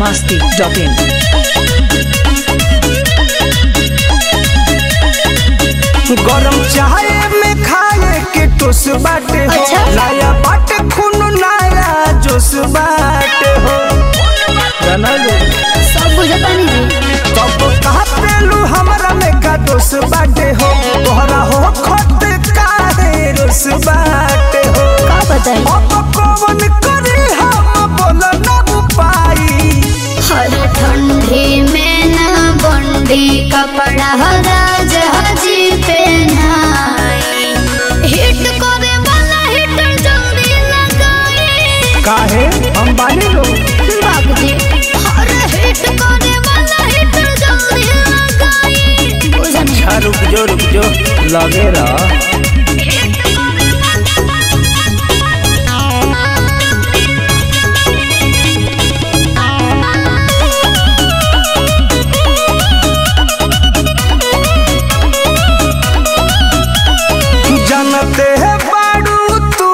masti.in. गरम चाय में खाए के टोस बाटे हो अच्छा। नया बाटे खून नया जोश बाटे हो जाना लो सब बुझतानी जी तब कहते लू हमरा में का दोष बाटे हो तोहरा हो खत काहे रोस बाटे हो का बताई अब कौन करे हम बोल न पाई हर ठंडी में ना बंडी कपड़ा राज हजी पहनाई हिट करे वाला हिटर जल्दी लगाई काहे हम बानी लो बाबूजी हर हिट करे वाला हिटर जल्दी लगाई बुझनी अच्छा रुक जो रुक जो लगे रहा जानते हैं बाड़ू तू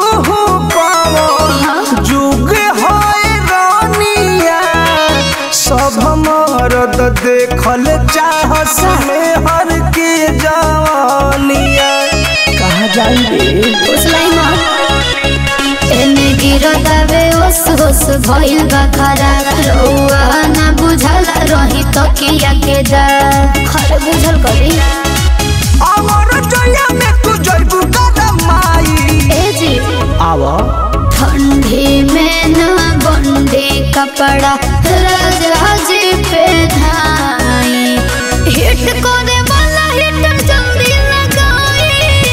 पावो जुग होए रानिया सब मरद देखल चाहस में हर के जवानिया कहा जाइए उसलाई मां एने गिरदावे ओस ओस भइल बा खरा रउआ ना बुझल रही तकिया के जा हर बुझल करी अमर जया में तू जइबू कदम माई ए जी आवा ठंडी में ना बंदी कपड़ा राजा जी पे धाई हिट करे वाला हिटर जल्दी लगाई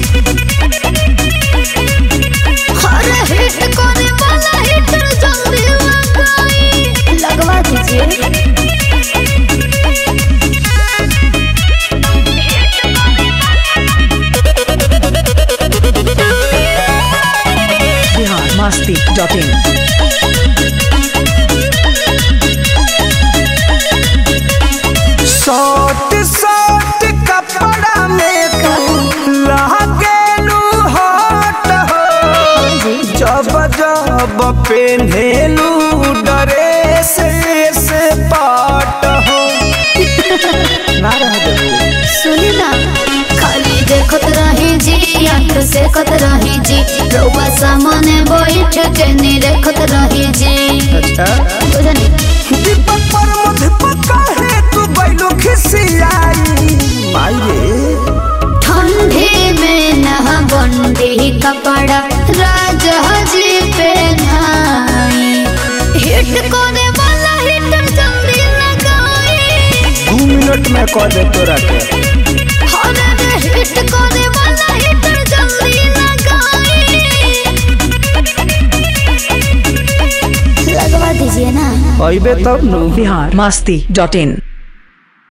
हर हिट करे वाला हिटर जल्दी लगाई लगवा दीजिए Bihar masti.in. शॉर्ट शॉर्ट कपड़ा में तू लागेलू हॉट हो जब जब पेन्हेलू ड्रेस से पाट हो ना रह देबू सुनी ना खाली देखत रही जी आंख से कत रही जी रउआ सामने बैठ के नी देखत रही जी अच्छा बुझनी दीपक पर मुझ पका है तू बैलो खिसियाई माई रे ठंडी में नहा बंदी कपड़ा राजा जी पे नाई हिट करे वाला हिटर जल्दी लगाई दू मिनट में कह दे तोरा के हर हिट करे वाला हिटर जल्दी लगाई लगवा दीजिए ना अइबे तब नु Bihar masti.in.